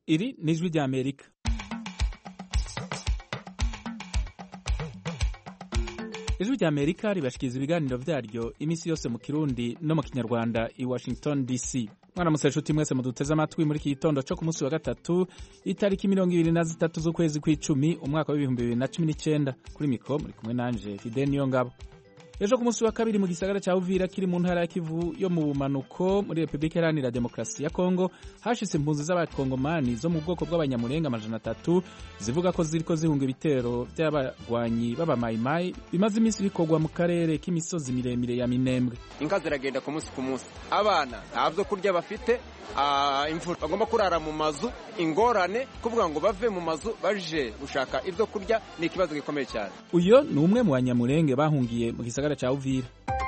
Iri ni ijwi rya Amerika. ijwi rya Amerika ribashikiriza ibiganiro vyaryo iminsi yose mu Kirundi no mu Kinyarwanda i Washington DC. mwaramutse nshuti mwese muduteze amatwi muri iki gitondo co ku munsi wa gatatu itariki mirongo ibiri na zitatu z'ukwezi kw'icumi umwaka w'ibihumbi bibiri na cumi n'icenda kuri mikro muri kumwe nanje Fidel Niyongabo ejo ku munsi wa kabiri mu gisagara ca Uvira kiri mu ntara ya Kivu yo mu bumanuko muri Republika Iharanira Demokarasi ya Kongo hashitse impunzi z'abakongomani zo mu bwoko bw'abanyamurenga amajana atatu zivuga ko ziriko zihunga ibitero vy'abagwanyi b'abamayimayi bimaze iminsi bikorwa mu karere k'imisozi miremire ya Minembwe inka ziragenda ku munsi ku munsi abana nta vyo kurya bafite imvura bagomba kurara mu mazu ingorane kuvuga ngo bave mu mazu baje gushaka ivyo kurya ni ikibazo gikomeye cyane uyo ni umwe mu banyamurenge bahungiye mu gisagara ca Uvira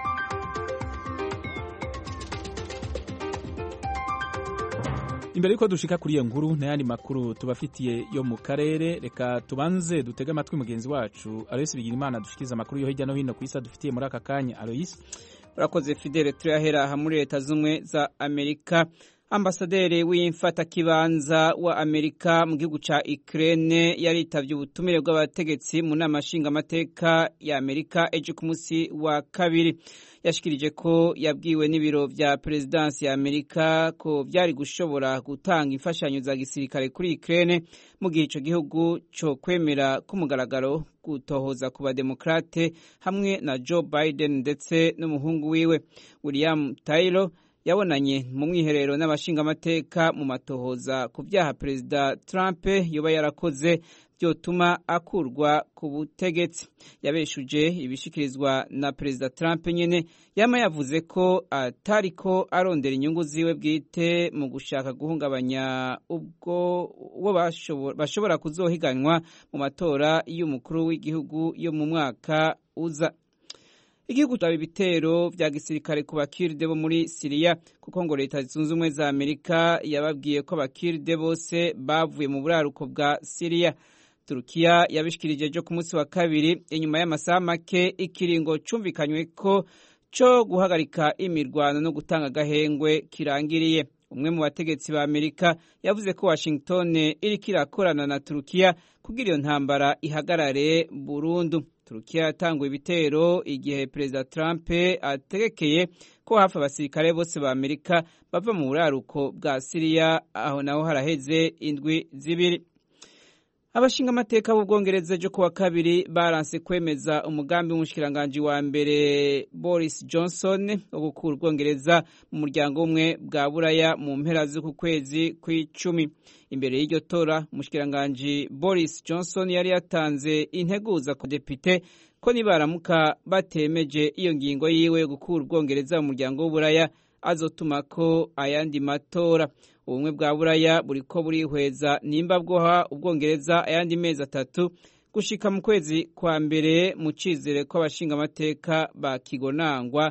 imbere yuko dushika kuri iyo nkuru n'ayandi makuru tubafitiye yo mu karere reka tubanze dutege amatwi mugenzi wacu Aloysi Bigirimana dushikiriza amakuru yo hirya no hino ku isi dufitiye muri aka kanya Aloysi urakoze Fidele turahera aha muri leta z'ubumwe za Amerika ambasaderi w'imfatakibanza wa Amerika mu gihugu ca Ukraine yaritavye ubutumire bw'abategetsi mu nama nshingamateka ya Amerika ejo ku munsi wa kabiri yashikirije ko yabwiwe n'ibiro vya perezidansi ya Amerika ko vyari gushobora gutanga imfashanyo za gisirikare kuri Ukraine mu gihe ico gihugu co kwemera k'umugaragaro gutohoza ku bademokrate hamwe na Joe Biden ndetse n'umuhungu wiwe William Taylor yabonanye mu mwiherero n'abashingamateka mu matohoza ku byaha perezida Trump yoba yarakoze byotuma akurwa ku butegetsi yabeshuje ibishikirizwa na perezida Trump nyene yama yavuze ko atariko arondera inyungu ziwe bwite mu gushaka guhungabanya ubwo uwo bashobora kuzohiganwa mu matora y'umukuru w'igihugu yo mu mwaka uza igihugu cyaba ibitero vya gisirikare ku bakiride bo muri Siriya kuko ngo leta zunze ubumwe za Amerika yababwiye ko abakiride bose bavuye mu buraruko bwa Siriya Turukiya yabishikirije ejo ku munsi wa kabiri inyuma y'amasaha make ikiringo cumvikanywe ko co guhagarika imirwano no gutanga agahengwe kirangiriye umwe mu bategetsi ba Amerika yavuze ko Washington iriko irakorana na Turukiya kugira iyo ntambara ihagarare burundu Turukiya yatanguye ibitero igihe Perezida Trump ategekeye ko hafi abasirikare bose ba Amerika bava mu buraruko bwa Siriya aho naho haraheze indwi zibiri abashinga amateka b'ubwongereza ejo kuwa kabiri baranse kwemeza umugambi w'umushikiranganji wa mbere Boris Johnson wo gukura ubwongereza mu muryango umwe bwa buraya mu mpera z'uku kwezi kw'icumi imbere y'iryo tora umushikiranganji Boris Johnson yari yatanze integuza ku depite ko nibaramuka batemeje iyo ngingo yiwe yo gukura ubwongereza mu muryango w'uburaya azotumako ayandi matora ubumwe bwa buraya buriko burihweza nimba bwoha ubwongereza ayandi mezi atatu gushika mu kwezi kwa mbere mu cizere ko abashinga amateka ba kigonangwa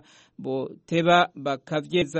boteba bakavyeza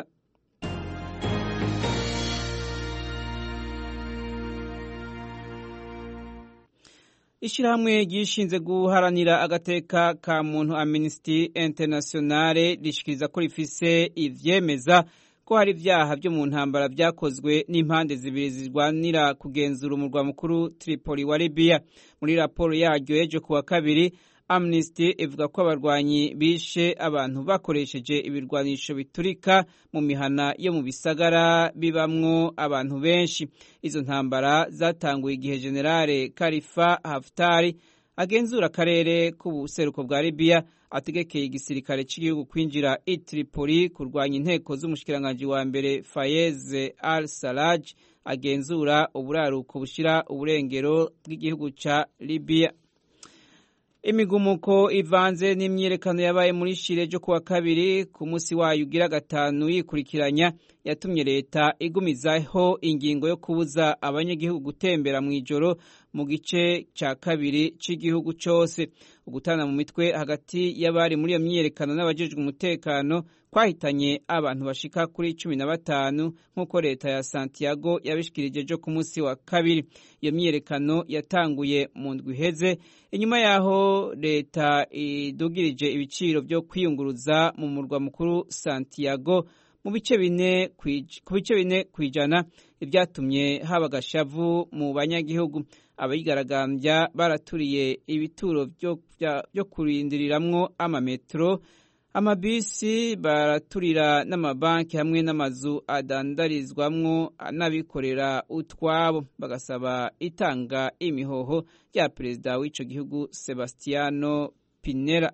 ishirahamwe ryishinze guharanira agateka ka muntu Amnesty Internationale rishikiriza ko rifise ivyemeza ko hari ibyaha byo mu ntambara byakozwe n'impande zibiri zirwanira kugenzura umurwa mukuru Tripoli wa Libya muri raporo yaryo ejo kuwa kabiri Amnesty ivuga ko abarwanyi bishe abantu bakoresheje ibirwanisho biturika mu mihana yo mu bisagara bibamwo abantu benshi izo ntambara zatanguye igihe Generale Khalifa Haftar agenzura akarere k'ubuseruko bwa Libya ategekeye igisirikare cy'igihugu kwinjira i Tripoli kurwanya inteko z'umushikiranganji wa mbere Fayez al-Sarraj agenzura uburaruko bushira uburengero bw'igihugu ca Libya imigumuko ivanze n'imyiyerekano yabaye muri Shire ryo kuwa kabiri ku munsi wayo ugira gatanu yikurikiranya yatumye leta igumizaho ingingo yo kubuza abanyagihugu gutembera mu ijoro mu gice cya kabiri cy'igihugu cyose ugutana mu mitwe hagati y'abari muri iyo myiyerekano n'abajejwe umutekano kwahitanye abantu bashika kuri cumi na batanu nk'uko leta ya Santiago yabishikirije ejo ku munsi wa kabiri iyo myiyerekano yatanguye mu ndwi iheze inyuma yaho leta idugirije ibiciro byo kwiyunguruza mu murwa mukuru Santiago mu bice bine ku bice bine ku ijana ibyatumye haba agashavu mu banyagihugu abigaragambya baraturiye ibituro byo kurindiriramwo amametero amabisi baraturira n'amabanki hamwe n'amazu adandarizwamwo n'abikorera utwabo bagasaba itanga imihoho rya perezida w'ico gihugu Sebastiano Pinera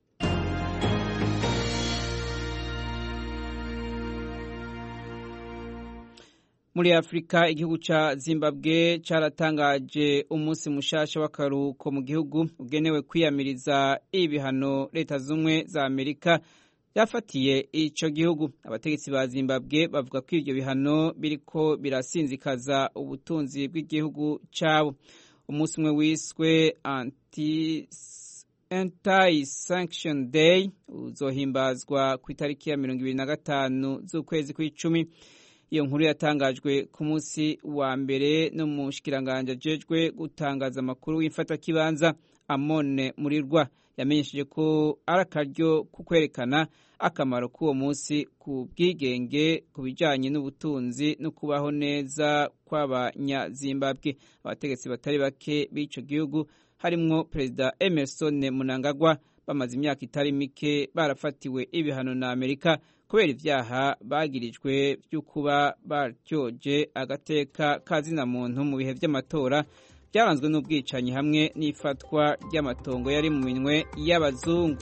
muri afurika igihugu ca zimbabwe caratangaje umunsi mushasha w'akaruhuko mu gihugu ugenewe kwiyamiriza ibihano leta z'ubumwe za amerika byafatiye ico gihugu abategetsi ba zimbabwe bavuga ko ivyo bihano biriko birasinzikaza ubutunzi bw'igihugu cabo umunsi umwe wiswe anti anti-sanction day uzohimbazwa ku itariki ya mirongo ibiri na gatanu z'ukwezi kw'icumi iyo nkuru yatangajwe ku munsi wa mbere n'umushikiranganji ajejwe gutangaza amakuru w'imfatakibanza amone murirwa yamenyesheje ko ari akaryo ku kwerekana akamaro k'uwo munsi ku bwigenge ku bijanye n'ubutunzi no kubaho neza kw'abanyazimbabwe abategetsi batari bake b'ico gihugu harimwo perezida emerson munangagwa bamaze imyaka itari mike barafatiwe ibihano na amerika kubera ivyaha bagirijwe vyo kuba baryoje agateka kazina muntu mu bihe vy'amatora byaranzwe n'ubwicanyi hamwe n'ifatwa ry'amatongo yari mu minwe y'abazungu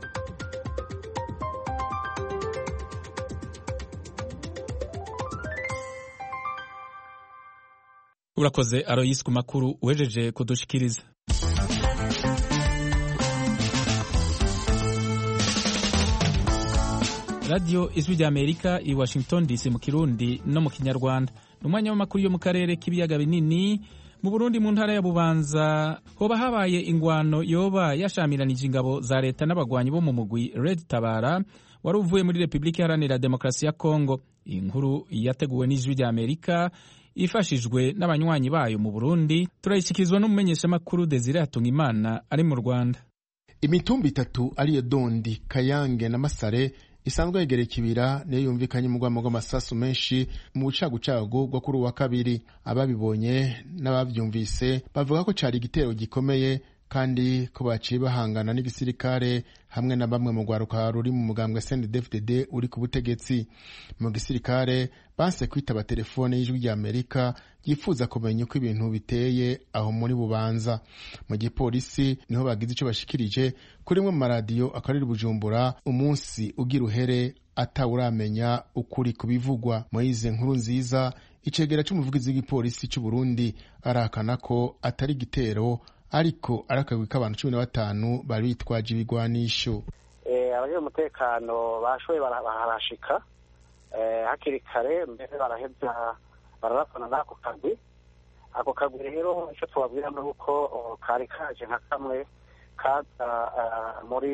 urakoze aroyisi ku makuru uhejeje kudushikiriza radiyo ijwi rya amerika i washington dc mu kirundi no mu kinyarwanda ni umwanya w'amakuru yo mu karere k'ibiyaga binini mu burundi mu ntara ya bubanza hoba habaye ingwano yoba yashamiranije ingabo za leta n'abagwanyi bo mu mugwi red tabara wari uvuye muri repubulika iharanira demokarasi ya kongo iyi nkuru yateguwe n'ijwi rya amerika ifashijwe n'abanywanyi bayo mu burundi turayishyikirizwa n'umumenyeshamakuru desire hatungimana ari mu rwanda imitumba itatu ariyo dondi kayange na masare isanzwe yegereye ikibira niyo yumvikanye mu rwamo rw'amasasu menshi mu bucagucagu bwo kuri uwa kabiri ababibonye n'ababyumvise bavuga ko cyari igitero gikomeye kandi ko baciye bahangana n'igisirikare hamwe na bamwe mu rwaruka ruri mu mugambwe CNDD-FDD uri ku butegetsi mu gisirikare banse kwitaba telefone y'ijwi rya Amerika yifuza kumenya uko ibintu biteye aho muri bubanza mu gipolisi niho bagize icyo bashikirije kuri mwe mu maradiyo akarere bujumbura umunsi ugira uhere atawuramenya ukuri ku bivugwa moyize nkuru nziza icegera cy'umuvugizi w'igipolisi cy'u Burundi arahakana ko atari igitero ariko ari akagwi k'abantu cumi na batanu bari bitwaje ibigwanisho abajejwe umutekano bashoboye barahashika hakiri kare mbere baraheza bararasana n'ako kagwi ako kagwi rero icyo tubabwira ni uko kari kaje nka kamwe kaza muri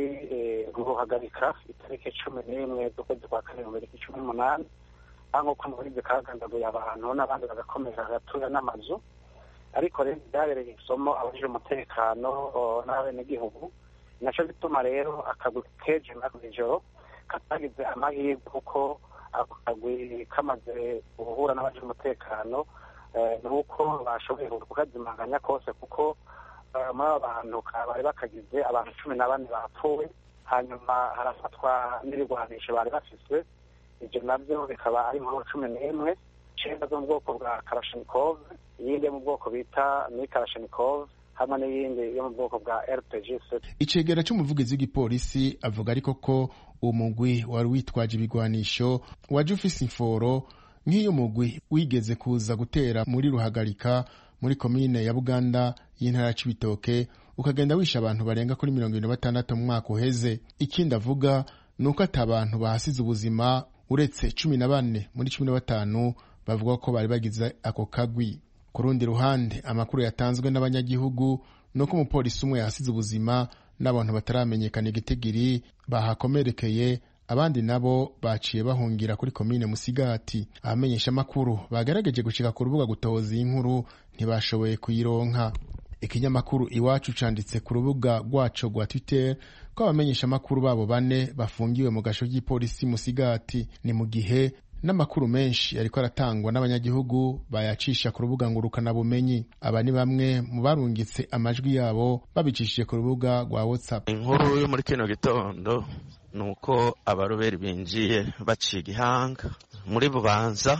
guhagarika itariki cumi n'imwe z'ukwezi kwa kane mu tariki cumi n'umunani aho nk'uko muri ibyo kagandaguye abantu n'abandi bagakomeza hagatuya n'amazu ariko rero byabereye isomo abajije umutekano n'abenegihugu nacyo bituma rero akagwi keje nako ijoro katagize amahirwe kuko ako kagwi kamaze guhura n'abajije umutekano ni uko bashoboye kukazimanganya kose kuko muri abo bantu bari bakagize abantu cumi na bane bapfuye hanyuma harafatwa n'ibigwanisho bari bafise ibyo nabyo bikaba ari inkuru cumi n'imwe icenda zo mu bwoko bwa karashinikov iyindi yo mu bwoko bita ni karashinikov hamwe n'iyindi yo mu bwoko bwa rpg icegera c'umuvugizi w'igipolisi avuga ariko ko uwo mugwi wari witwaje ibigwanisho waje ufise imforo nk'iyo mugwi wigeze kuza gutera muri ruhagarika muri komine ya buganda y'intara ya cibitoke ukagenda wisha abantu barenga kuri mirongo ibiri na batandatu mu mwaka uheze ikindi avuga ni uko ati abantu bahasize ubuzima uretse cumi na bane muri cumi na batanu bavuga ko bari bagize ako kagwi ku rundi ruhande amakuru yatanzwe n'abanyagihugu ni uko umupolisi umwe yahasize ubuzima n'abantu bataramenyekana igitigiri bahakomerekeye abandi nabo baciye bahungira kuri komine musigati abamenyesha amakuru bagerageje gushika ku rubuga gutoza iyi nkuru ntibashoboye kuyironka ikinyamakuru iwacu canditse ku rubuga rwaco rwa twitter ko abamenyeshamakuru babo bane bafungiwe mu gasho k'ipolisi musigati ni mu gihe n'amakuru menshi ariko aratangwa n'abanyagihugu bayacisha ku rubuga ngurukanabumenyi aba ni bamwe mu barungitse amajwi yabo babicishije ku rubuga rwa whatsapp inkuru yo muri kino gitondo ni uko abaroberi binjiye baciye igihanga muri bubanza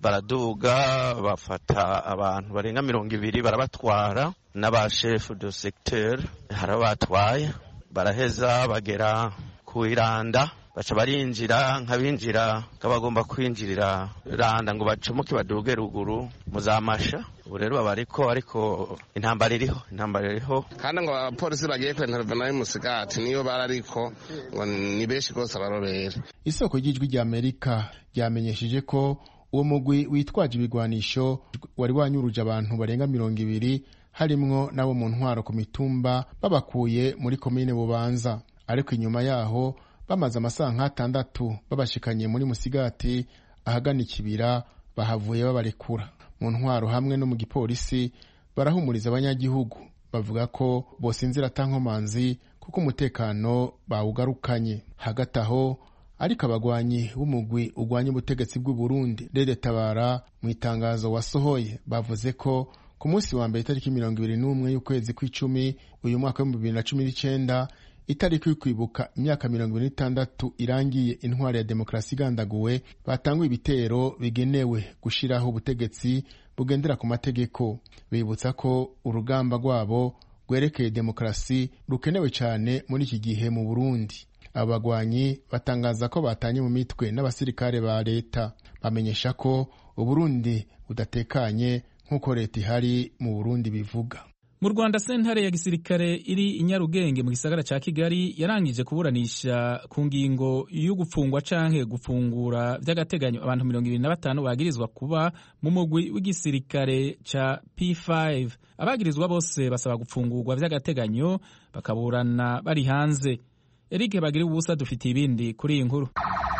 baraduga bafata abantu barenga mirongo ibiri barabatwara n'abashefu de secteur harabatwaye baraheza bagera ku iranda baca barinjira nk'abinjira nk'abagomba kwinjirira randa ngo bacomoke baduge ruguru muzamasha ubu rero baba ariko ariko intambara iriho intambara iriho kandi ngo abapolisi bagiye kwentervena y'umusigati niyo bari ariko ngo ni benshi rwose abarobera isoko ry'ijwi rya amerika ryamenyesheje ko uwo mugwi witwaje ibigwanisho wari wanyuruje abantu barenga mirongo ibiri harimwo n'abo mu ntwaro ku mitumba babakuye muri komine bubanza ariko inyuma yaho bamaze amasaha nk'atandatu babashikanye muri musigati ahagana ikibira bahavuye babarekura mu ntwaro hamwe no mu gipolisi barahumuriza abanyagihugu bavuga ko bosinzira atankomanzi kuko umutekano bawugarukanye hagati aho ariko abagwanyi b'umugwi ugwanya ubutegetsi bw'u Burundi Rede Tabara mu itangazo wasohoye bavuze ko ku munsi wa mbere itariki mirongo ibiri n'umwe y'ukwezi kw'icumi uyu mwaka w'ibihumbi bibiri na cumi n'icenda itariki yo kwibuka imyaka mirongo ibiri n'itandatu irangiye intwari ya demokarasi igandaguwe batanguye ibitero bigenewe gushiraho ubutegetsi bugendera ku mategeko bibutsa ko urugamba rwabo rwerekeye demokarasi rukenewe cyane muri iki gihe mu burundi abo bagwanyi batangaza ko batanye mu mitwe n'abasirikare ba leta bamenyesha ko uburundi budatekanye nk'uko leta ihari mu burundi bivuga mu rwanda sentare ya gisirikare iri i nyarugenge mu gisagara cya kigali yarangije kuburanisha ku ngingo yo gufungwa canke gufungura by'agateganyo abantu mirongo ibiri na batanu bagirizwa kuba mu mugwi w'igisirikare ca p5 abagirizwa bose basaba gufungurwa by'agateganyo bakaburana bari hanze eric bagira ubusa dufitiye ibindi kuri iyi nkuru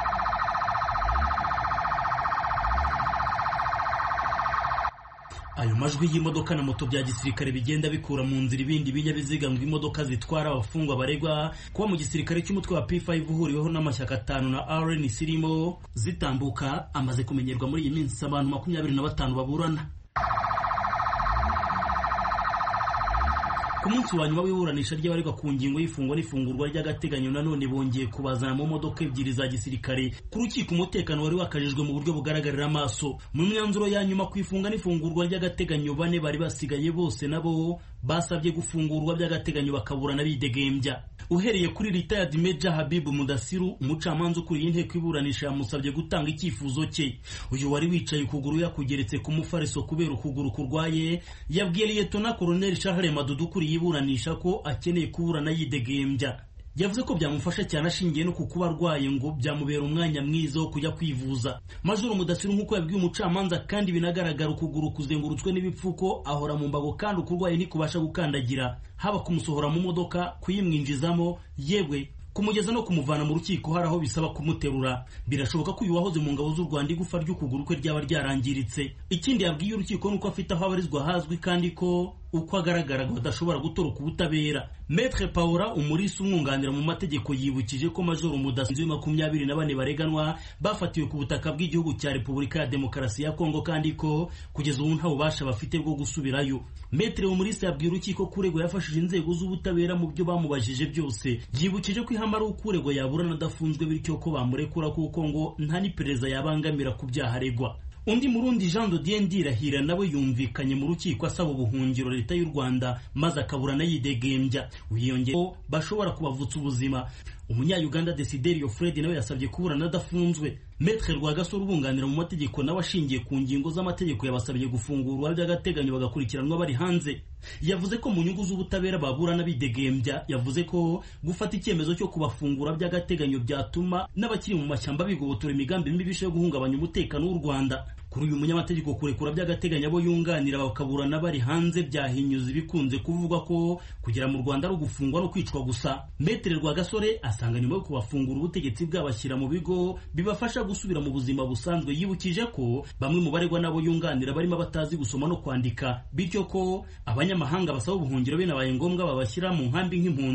ayo majwi y'imodoka na moto bya gisirikare bigenda bikura mu nzira ibindi binyabiziga ngo imodoka zitwara abafungwa baregwa kuba mu gisirikare cy'umutwe wa P5 uhuriweho n'amashyaka atanu na RNC irimo zitambuka amaze kumenyerwa muri iyi minsi abantu makumyabiri na batanu baburana ku munsi wa nyuma w'iburanisha ry'abaregwa ku ngingo y'ifungwa n'ifungurwa ry'agateganyo nanone bongeye kubazana mu modoka ebyiri za gisirikare ku rukiko umutekano wari wakajijwe mu buryo bugaragarira amaso mu myanzuro ya nyuma ku ifunga n'ifungurwa ry'agateganyo bane bari basigaye bose nabo basabye gufungurwa by'agateganyo bakaburana bidegembya uhereye kuri retired Major Habibu Mudasiru umucamanza ukuriye inteko iburanisha yamusabye gutanga icyifuzo cye uyu wari wicaye ukuguru yakugeretse ku mufariso kubera ukuguru kurwaye yabwiye Liyetona Colonel Charles Madudu ukuriye iburanisha ko akeneye kuburana yidegembya yavuze ko byamufasha cyane ashingiye no ku kuba arwaye ngo byamubera umwanya mwiza wo kujya kwivuza majoro mudasiru nk'uko yabwiye umucamanza kandi binagaragara ukuguru kuzengurutswe n'ibipfuko ahora mu mbago kandi ukurwaye ntikubasha gukandagira haba kumusohora mu modoka kuyimwinjizamo yewe kumugeza no kumuvana mu rukiko hari aho bisaba kumuterura birashoboka ko uyu wahoze mu ngabo z'u Rwanda igufa ry'ukuguru kwe ryaba ryarangiritse ikindi yabwiye urukiko nuko afite aho abarizwa hazwi kandi ko uko agaragara badashobora gutoroka ubutabera Maître Paula umurisi umwunganira mu mategeko yibukije ko Majoro Mudasinzi makumyabiri na bane bareganwa bafatiwe ku butaka bw'igihugu cya Repubulika ya Demokarasi ya Kongo kandi ko kugeza ubu nta bubasha bafite bwo gusubirayo Maître umurisi yabwiye urukiko ko uregwa yafashije inzego z'ubutabera mu byo bamubajije byose yibukije ko ihama ari uko uregwa yaburana adafunzwe bityo ko bamurekura kuko ngo nta n'iperereza yabangamira ku byaha aregwa undi murundi Jean de Dieu Ndirahira nawe yumvikanye mu rukiko asaba ubuhungiro leta y'u Rwanda maze akaburana yidegembya wiyongeye ko bashobora kubavutsa ubuzima umunya-Uganda Desiderio Fred nawe yasabye kuburana adafunzwe Maître Rwagasore ubunganira mu mategeko nawe ashingiye ku ngingo z'amategeko yabasabye gufungurwa by'agateganyo bagakurikiranwa bari hanze yavuze ko mu nyungu z'ubutabera baburana bidegembya yavuze ko gufata icyemezo cyo kubafungura by'agateganyo byatuma n'abakiri mu mashyamba bigobotora imigambi mibi yo guhungabanya umutekano w'u Rwanda kuri uyu munyamategeko kurekura by'agateganyo abo yunganira bakaburana bari hanze byahinyuza ibikunze kuvugwa ko kugera mu Rwanda ari ugufungwa no kwicwa gusa Maître Rwagasore asanga nyuma yo kubafungura ubutegetsi bwabashyira mu bigo bibafasha gusubira mu buzima busanzwe yibukije ko bamwe mu baregwa nabo yunganira barimo batazi gusoma no kwandika bityo ko abanyamahanga basaba ubuhungiro binabaye ngombwa babashyira mu nkambi nk'impunzi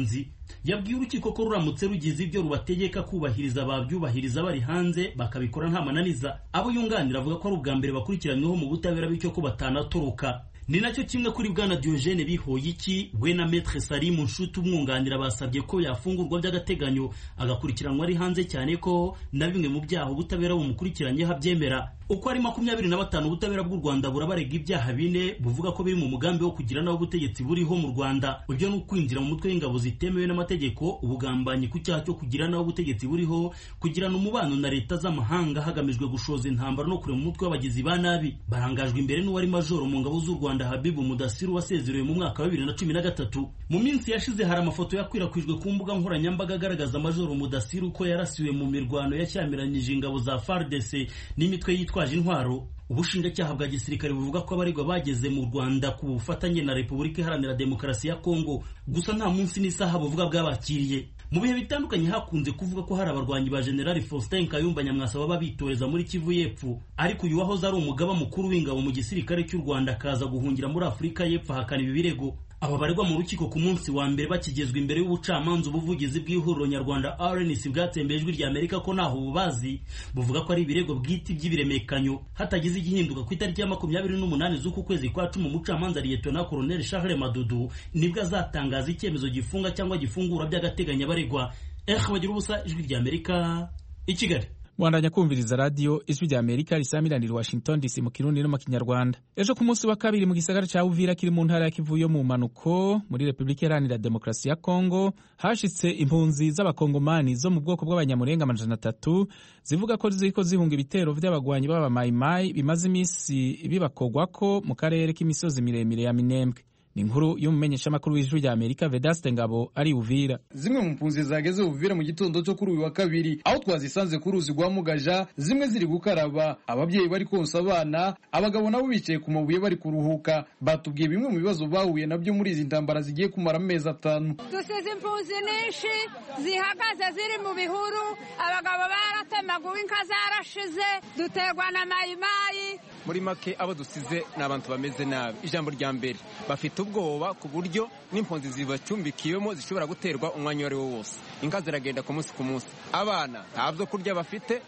yabwiye urukiko ko ruramutse rugize ibyo rubategeka kubahiriza babyubahiriza bari hanze bakabikora nta mananiza abo yunganira avuga ko ari ubwa mbere bakurikiranyweho mu butabera bityo ko batanatoroka ni nacyo kimwe kuri bwana Diogene Bihoyiki we na Maître Salimu Nshuti umwunganira basabye ko yafungurwa by'agateganyo agakurikiranwa ari hanze cyane ko na bimwe mu byaha ubutabera bumukurikiranyeho abyemera uko ari makumyabiri na batanu ubutabera bw'u Rwanda burabarega ibyaha bine buvuga ko biri mu mugambi wo kugira naho ubutegetsi buriho mu Rwanda ibyo ni ukwinjira mu mutwe w'ingabo zitemewe n'amategeko ubugambanyi ku cyaha cyo kugira naho ubutegetsi buriho kugirana umubano na leta z'amahanga hagamijwe gushoza intambara no kurema umutwe w'abagizi ba nabi barangajwe imbere n'uwari majoro mu ngabo z'u Rwanda Habibu Mudasiru wasezerewe mu mwaka wa bibiri na cumi na gatatu mu minsi yashize hari amafoto yakwirakwijwe ku mbuga nkoranyambaga agaragaza majoro Mudasiru ko yarasiwe mu mirwano yashyamiranyije ingabo za FARDC n'imitwe yitwaje intwaro ubushinjacyaha bwa gisirikare buvuga ko abaregwa bageze mu Rwanda ku bufatanye na Repubulika Iharanira Demokarasi ya Kongo gusa nta munsi n'isaha buvuga bwabakiriye mu bihe bitandukanye hakunze kuvuga ko hari abarwanyi ba General Faustin Kayumba Nyamwasa baba bitoreza muri Kivu y'Epfo ariko uyu wahoze ari umugaba mukuru w'ingabo mu gisirikare cy'u Rwanda akaza guhungira muri Afurika y'Epfo ahakana ibi birego aba baregwa mu rukiko ku munsi wa mbere bakigezwa imbere y'ubucamanza ubuvugizi bw'ihuriro nyarwanda RNC bwatsembeye ijwi rya Amerika ko ntaho bubazi buvuga ko ari ibirego bwite by'ibiremekanyo hatagize igihinduka ku itariki ya makumyabiri n'umunani z'uku kwezi kwa cumi umucamanza Liyetona Colonel Charles Madudu nibwo azatangaza icyemezo gifunga cyangwa gifungura by'agateganyo abaregwa eh bagira ubusa ijwi rya Amerika i Kigali mwandanya kumviriza radiyo ijwi rya amerika risamiranira washington dc mu kirundi no mu kinyarwanda ejo ku munsi wa kabiri mu gisagara cya uvira kiri mu ntara ya kivu yo mu mpanuko muri repubulika iharanira demokarasi ya kongo hashitse impunzi z'abakongomani zo mu bwoko bw'abanyamurenga amajana atatu zivuga ko ziriko zihunga ibitero vy'abagwanyi b'abamayimayi bimaze iminsi bibakogwako mu karere k'imisozi miremire ya minembwe ni inkuru y'umumenyeshamakuru w'ijwi rya amerika vedaste ngabo ari uvira zimwe mu mpunzi zageze uvira mu gitondo cyo kuri uyu wa kabiri aho twazisanze ku ruzi rwa mugaja zimwe ziri gukaraba ababyeyi bari konsa abana abagabo nabo bicaye ku mabuye bari kuruhuka batubwiye bimwe mu bibazo bahuye nabyo muri izi ntambara zigiye kumara amezi atanu dusize impunzi nyinshi zihagaze ziri mu bihuru abagabo baratemaguwe inka zarashize duterwa na mayimayi muri make abo dusize ni abantu bameze nabi ijambo rya mbere bafite ubwoba ku buryo n'impunzi zibacumbikiwemo zishobora guterwa umwanya uwo ari wo wose inka ziragenda ku munsi ku munsi abana nta byo kurya bafite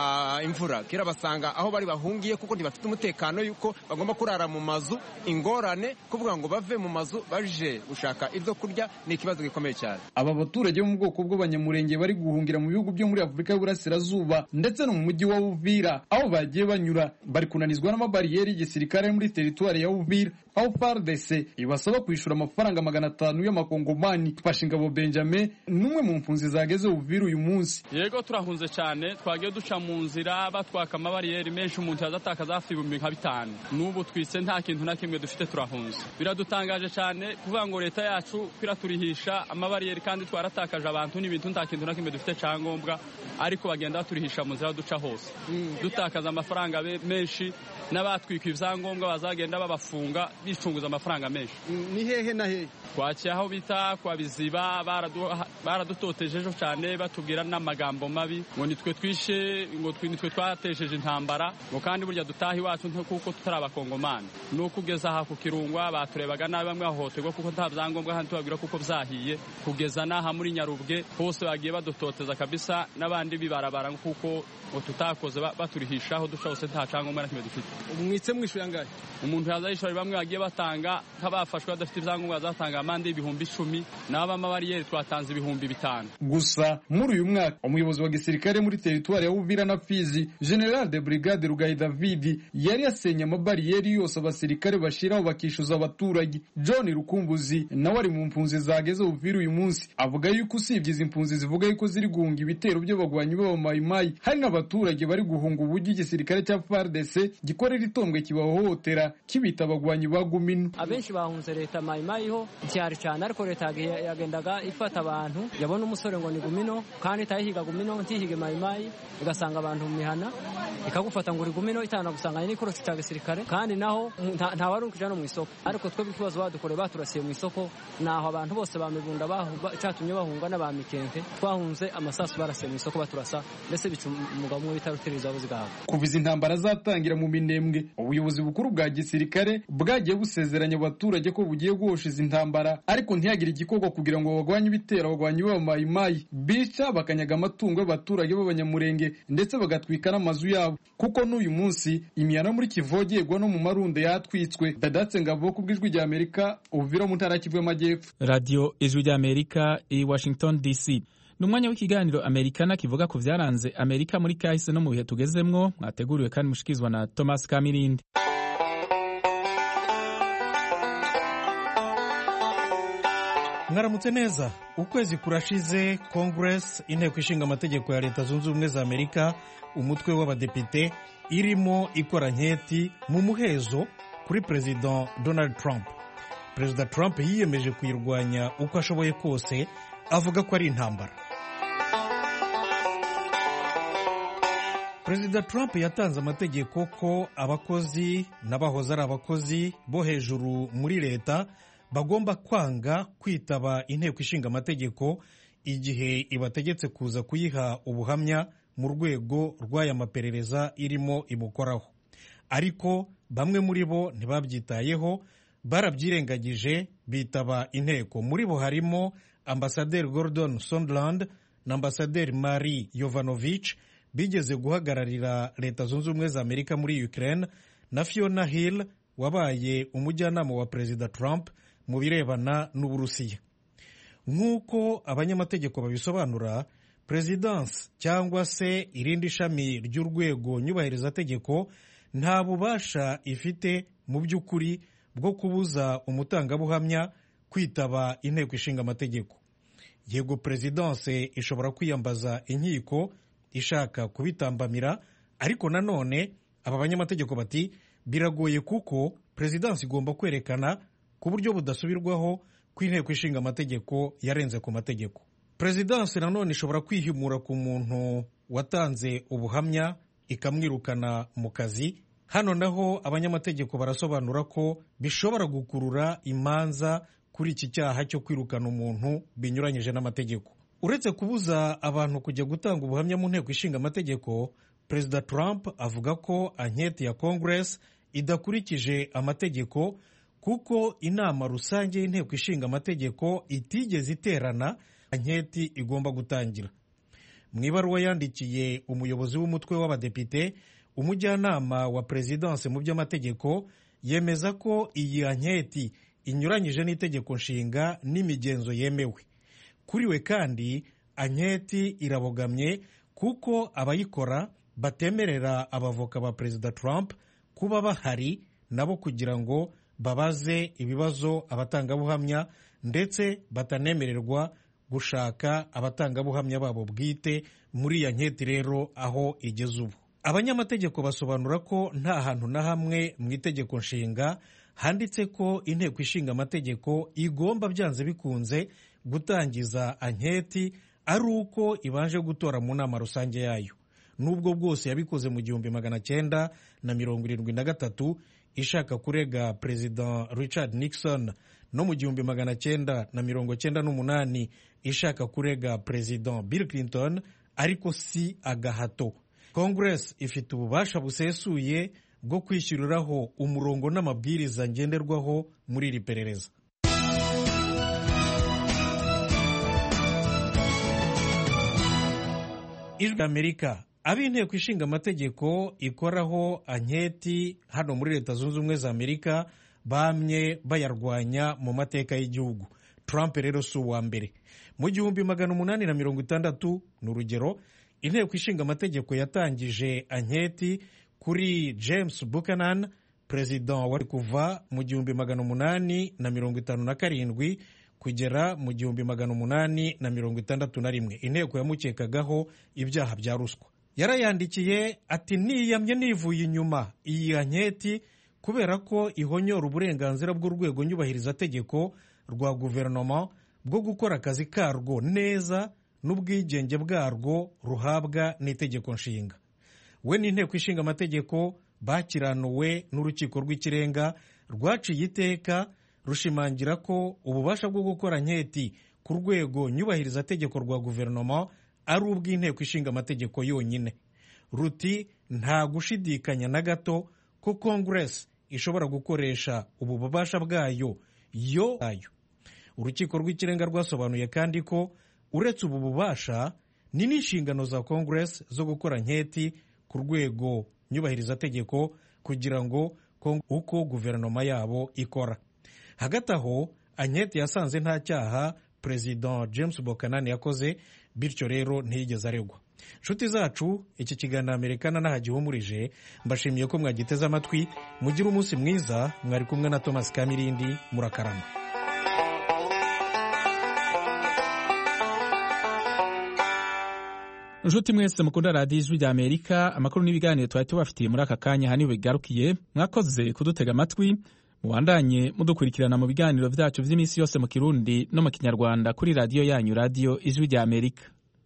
imvura kera basanga aho bari bahungiye kuko ntibafite umutekano yuko bagomba kurara mu mazu ingorane kuvuga ngo bave mu mazu baje gushaka ibyo kurya ni ikibazo gikomeye cyane aba baturage bo mu bwoko bw'abanyamurenge bari guhungira mu bihugu byo muri afurika y'uburasirazuba ndetse no mu mujyi wa uvira aho bagiye banyura bari kunanizwa n'amabariyeri y'igisirikare muri teritwari ya uvira aho FARDC ibasaba kwishyura amafaranga magana atanu y'amakongomani twashe ingabo Benjamin n'umwe mu mpunzi zageze uvira uyu munsi yego turahunze cyane twagiye duca mu nzira batwaka amabariyeri menshi umuntu yazatakaza hafi ibihumbi nka bitanu n'ubu twise nta kintu na kimwe dufite turahunze biradutangaje cyane kuvuga ngo leta yacu kwiraturihisha amabariyeri kandi twaratakaje abantu n'ibintu nta kintu na kimwe dufite cyangombwa ariko bagenda baturihisha mu nzira duca hose dutakaza amafaranga menshi n'abatwika ibyangombwa bazagenda babafunga bicunguza amafaranga menshi ni hehe na hehe twakiye aho bita kwa biziba baradutotejejo cyane batubwira n'amagambo mabi ngo nitwe twishe ngo nitwe twatejeje intambara ngo kandi burya dutaha iwacu kuko tutari abakongomani ni ukugeza aha ku kirungwa baturebaga nabi bamwe bahohoterwa kuko nta byangombwa kandi tubabwira kuko byahiye kugeza n'aha muri nyarubwe hose bagiye badutoteza kabisa n'abandi bibarabara kuko ngo tutakoze baturihisha aho duca hose nta cyangombwa na kimwe dufite mwitse mwishyura angahe umuntu yaza yishyura bamwe bagiye batanga nk'abafashwe badafite ibyangombwa bazatanga amande y'ibihumbi icumi n'abamabariyeri twatanze ibihumbi bitanu gusa muri uyu mwaka umuyobozi wa gisirikare muri teritwari ya uvira na fizi general de brigade rugayi david yari yasenye amabariyeri yose abasirikare bashyiraho bakishyuza abaturage john rukumbuzi nawe ari mu mpunzi zageze uvira uyu munsi avuga yuko usibye izi mpunzi zivuga yuko ziri guhunga ibitero by'abagwanyi b'abamayimayi hari n'abaturage bari guhunga uburyo igisirikare cya fardc gikorera itombwe kibahohotera kibita abagwanyi ba gumino abenshi bahunze leta mayimayi ho cyari cyane ariko leta yagendaga ifata abantu yabona umusore ngo ni gumino kandi itayihiga gumino ntihige mayimayi igasanga abantu mu mihana ikagufata ngo uri gumino itanagusanganye n'ikorosi cya gisirikare kandi naho nta wari ukijya no mu isoko ariko twebwe ikibazo badukoreye baturasiye mu isoko naho abantu bose bamibunda cyatumye bahunga n'abamikenke twahunze amasasu barasiye mu isoko baturasa mbese bica umugabo umwe bita rutereza buzigahava kuva izi ntambara zatangira mu minembwe ubuyobozi bukuru bwa gisirikare bwagiye busezeranya abaturage abaturage ko bugiye guhosha izi ntambara ariko ntihagire igikorwa kugira ngo bagwanye ibitero abagwanyi b'abamayimayi bica bakanyaga amatungo y'abaturage b'abanyamurenge ndetse bagatwika n'amazu yabo kuko n'uyu munsi imihana muri kivogerwa no mu marundo yatwitswe dadatse ngabo ku bw'ijwi rya amerika uvira mu ntara y'Kivu y'amajyepfo radiyo ijwi ry'amerika i washington dc ni umwanya w'ikiganiro amerikana kivuga ku byaranze amerika muri kahise no mu bihe tugezemwo mwateguriwe kandi mushikirizwa na thomas kamirindi mwaramutse neza ukwezi kurashize congress inteko ishinga amategeko ya leta zunze ubumwe za amerika umutwe w'abadepite irimo ikora nketi mu muhezo kuri perezida donald trump perezida trump yiyemeje kuyirwanya uko ashoboye kose avuga ko ari intambara perezida trump yatanze amategeko ko abakozi n'abahoze ari abakozi bo hejuru muri leta bagomba kwanga kwitaba inteko ishinga amategeko igihe ibategetse kuza kuyiha ubuhamya mu rwego rw'aya maperereza irimo imukoraho ariko bamwe muri bo ntibabyitayeho barabyirengagije bitaba inteko muri bo harimo ambasaderi gordon sondland na ambasaderi marie yovanovich bigeze guhagararira leta zunze ubumwe za amerika muri ukraine na fiona hill wabaye umujyanama wa perezida trump mu birebana n'uburusiya nk'uko abanyamategeko babisobanura perezidansi cyangwa se irindi shami ry'urwego nyubahirizategeko nta bubasha ifite mu by'ukuri bwo kubuza umutangabuhamya kwitaba inteko ishinga amategeko yego perezidansi ishobora kwiyambaza inkiko ishaka kubitambamira ariko nanone aba banyamategeko bati biragoye kuko perezidansi igomba kwerekana ku buryo budasubirwaho ko inteko ishinga amategeko yarenze ku mategeko perezidansi nanone ishobora kwihimura ku muntu watanze ubuhamya ikamwirukana mu kazi hano naho abanyamategeko barasobanura ko bishobora gukurura imanza kuri iki cyaha cyo kwirukana umuntu binyuranyije n'amategeko uretse kubuza abantu kujya gutanga ubuhamya mu nteko ishinga amategeko perezida trump avuga ko anketi ya congress idakurikije amategeko kuko inama rusange y'inteko ishinga amategeko itigeze iterana anketi igomba gutangira mu ibaruwa yandikiye umuyobozi w'umutwe w'abadepite umujyanama wa perezidansi mu by'amategeko yemeza ko iyi anketi inyuranyije n'itegeko nshinga n'imigenzo yemewe kuri we kandi anketi irabogamye kuko abayikora batemerera abavoka ba perezida trump kuba bahari nabo kugira ngo babaze ibibazo abatangabuhamya ndetse batanemererwa gushaka abatangabuhamya babo bwite muri iya nketi rero aho igeze ubu abanyamategeko basobanura ko nta hantu na hamwe mu itegeko nshinga handitse ko inteko ishinga amategeko igomba byanze bikunze gutangiza anketi ari uko ibanje gutora mu nama rusange yayo n'ubwo bwose yabikoze mu gihumbi magana cyenda na mirongo irindwi na gatatu ishaka kurega perezida richard nixon no mu gihumbi magana cyenda na mirongo cyenda n'umunani ishaka kurega perezida bill clinton ariko si agahato congress ifite ububasha busesuye bwo kwishyuriraho umurongo n'amabwiriza ngenderwaho muri iri perereza ijwi amerika ab'inteko ishinga amategeko ikoraho anketi hano muri leta zunze ubumwe za amerika bamye bayarwanya mu mateka y'igihugu trump rero si uwa mbere mu gihumbi magana umunani na mirongo itandatu ni urugero inteko ishinga amategeko yatangije anketi kuri james buchanan perezida wari kuva mu gihumbi magana umunani na mirongo itanu na karindwi kugera mu gihumbi magana umunani na mirongo itandatu na rimwe inteko yamukekagaho ibyaha bya ruswa yarayandikiye ati niyamye nivuye inyuma iyi anketi kubera ko ihonyora uburenganzira bw'urwego nyubahirizategeko rwa guverinoma bwo gukora akazi karwo neza n'ubwigenge bwarwo ruhabwa n'itegeko nshinga we n'inteko ishinga amategeko bakiranuwe n'urukiko rw'ikirenga rwaciye iteka rushimangira ko ububasha bwo gukora nketi ku rwego nyubahirizategeko rwa guverinoma ari ubw'inteko ishinga amategeko yonyine ruti nta gushidikanya na gato ko kongeresi ishobora gukoresha ubu bubasha bwayo yo ayo urukiko rw'ikirenga rwasobanuye kandi ko uretse ubu bubasha ni n'inshingano za congress zo gukora nketi ku rwego nyubahirizategeko kugira ngo uko guverinoma yabo ikora hagati aho anketi yasanze nta cyaha perezida james bokanani yakoze bityo rero ntiyigeze aregwa inshuti zacu iki kiganiro amerikana n'ahagihumurije mbashimiye ko mwagiteze amatwi mugire umunsi mwiza mwari kumwe na thomas kamirindi murakarama inshuti mwese mukunda radiyo ijwi rya amerika amakuru n'ibiganiro twari tubafitiye muri aka kanya hano bigarukiye mwakoze kudutega amatwi mubandanye mudukurikirana mu biganiro byacu by'iminsi yose mu kirundi no mu kinyarwanda kuri radiyo yanyu radiyo ijwi rya amerika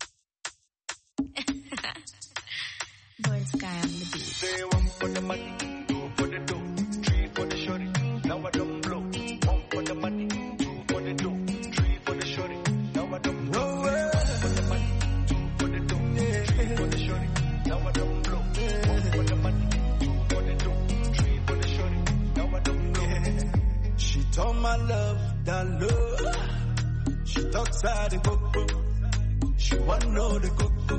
my love, that love. She talks out the coco. She want know the coco.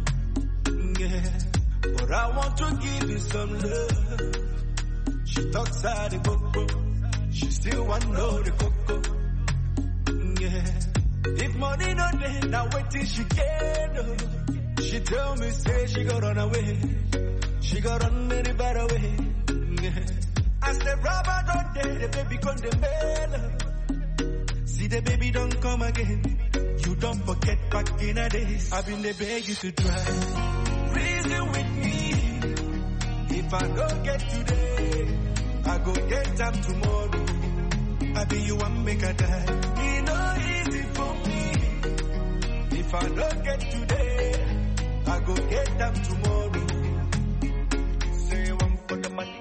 Yeah. But I want to give you some love. She talks out the coco. She still want know the coco. Yeah. If money no day, now wait till she get up. She tell me, say she got run away. She got run any better way. Yeah. As the rubber don't dead, the baby come the mail. See the baby don't come again. You don't forget back in the days. I've been the beg you to try. Reason with me. If I don't get today, I go get them tomorrow. I be you one make a die. It no easy for me. If I don't get today, I go get them tomorrow. Say one for the money.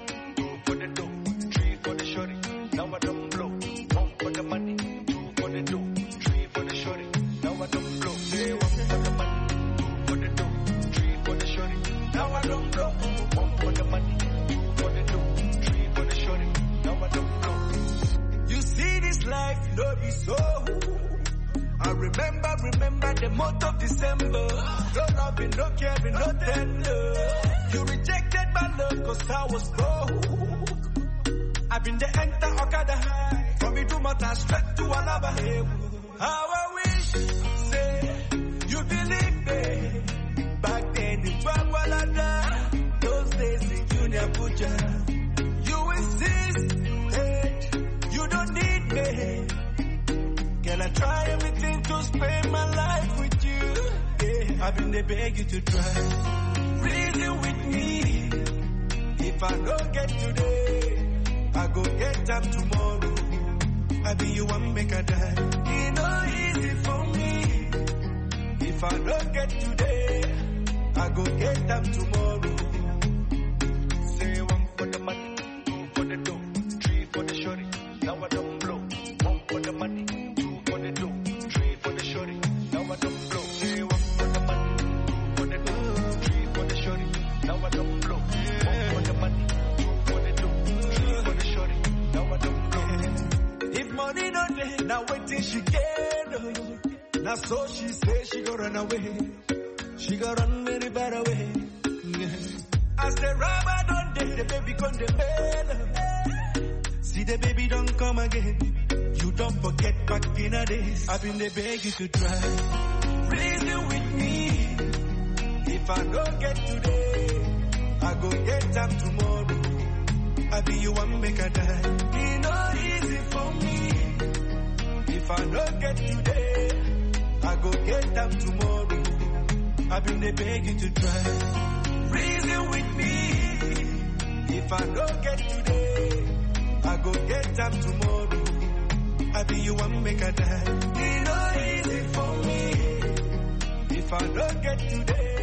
so. I remember, remember the month of December. No loving, no caring, no tender. You rejected my love cause I was broke. I've been the enter Okada high. From me to Mata straight to Alaba. How I wish, say, you believe me. Back then in Bagwalada. Those days in Junior Puja. You insist, hey, you don't need me. Can I try everything to spend my life with you? Yeah, I've been there beg you to try. Reason with me. If I don't get today, I go get them tomorrow. I be you one make a die. It no easy for me. If I don't get today, I go get them tomorrow. Say one for the money, two for the dough, three for the shorty. Now I don't blow. One for the money. Now wait till she get up. Now so she say she go run away. She go run very bad away. As the rubber don't date, the baby come the bell. See the baby don't come again. You don't forget back in the days. I've been the beg you to try. Reason with me. If I don't get today, I go get them tomorrow. I be you one make a die. It no easy for me. If I don't get today, I go get them tomorrow. I've been the beg you to try. Reason with me. If I don't get today, I go get them tomorrow. I be you one make a die. It no easy for me. If I don't get today.